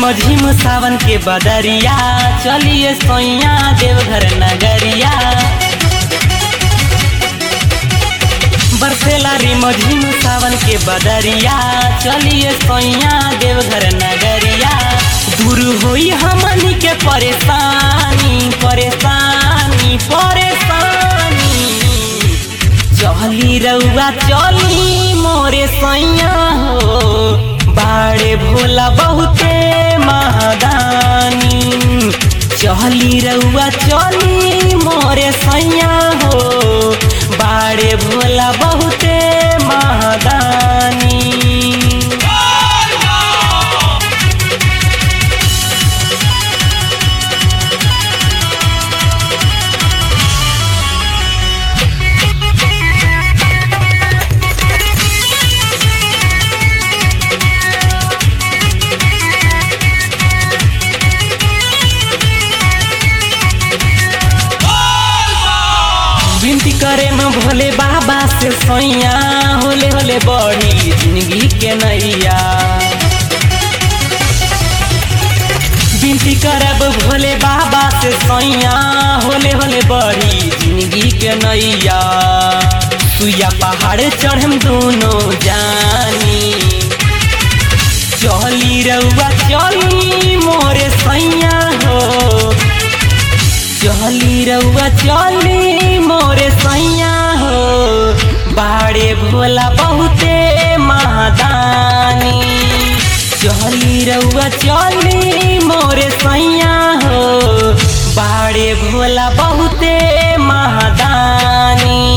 रिमझिम सावन के बदरिया चलिए सोइया देवघर नगरिया बरसेला रिमझिम सावन के बदरिया चलिए सोइया देवघर नगरिया दूर होई हमनी के परेशानी परेशानी परेशानी चली रउआ चली मोरे सैया हो बाड़े भोला बहुते महादानी चली रउआ चली मोरे सैया हो बाड़े भोला बहुते महादानी विनती करे में भोले बाबा से सैया होले होले बड़ी जिंदगी के नैया विनती करब भोले बाबा से सैया होले होले बड़ी जिंदगी के नैया सुइया पहाड़ चढ़म दोनों जानी चली रउआ चली मोरे सैया हो चली रउआ चली मोरे सैया हो बाड़े भोला बहुते महादानी चली रउआ चली मोरे सैया हो बाड़े भोला बहुते महादानी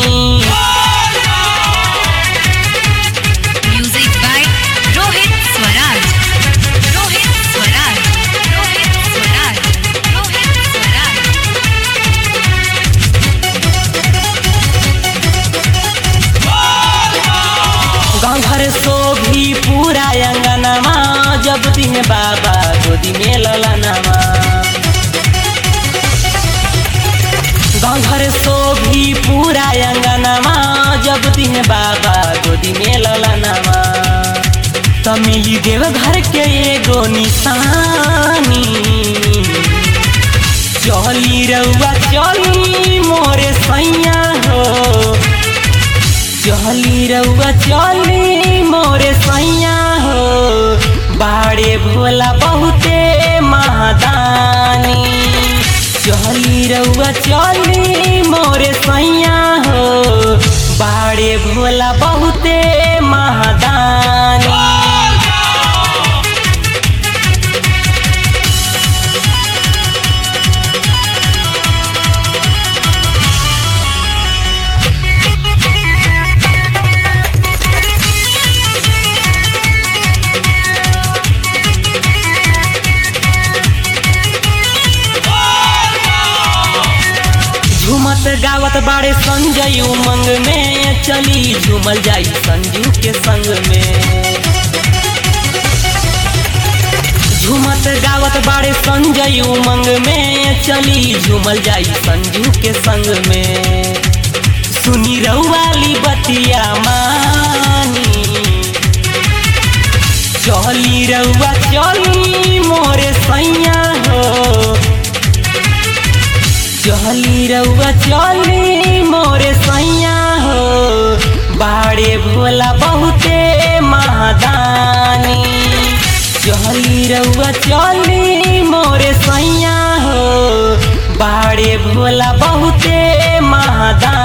Music by Rohit Swaraj. Rohit Swaraj. Rohit Swaraj. Rohit Swaraj. गाँव घर सो भी पूरा अंगनमा जब दिन बाबा गोदी में ललनमा गाँव घर सो भी पूरा अंगनमा जब दिन बाबा गोदी में ललनमा त मिली देव घर के एगो निशानी चली रउआ चली मोरे सैया हो चली रउआ चली मोरे सैया हो बाड़े भोला बहुते महादानी चली रउआ चली मोरे सैया हो बाड़े भोला बहुते महादानी झूमत गावत बाड़े संजय उमंग में चली झूमल जाई संजू के संग में झूमत गावत बाड़े संजय उमंग में चली झूमल जाई संजू के संग में सुनी रउवाली बतिया मानी चली रउआ चली मोरे सैया हो चली रउआ चली मोरे सैया हो बाड़े भोला बहुते महादानी चली रउआ चली मोरे सैया हो बाड़े भोला बहुते महादानी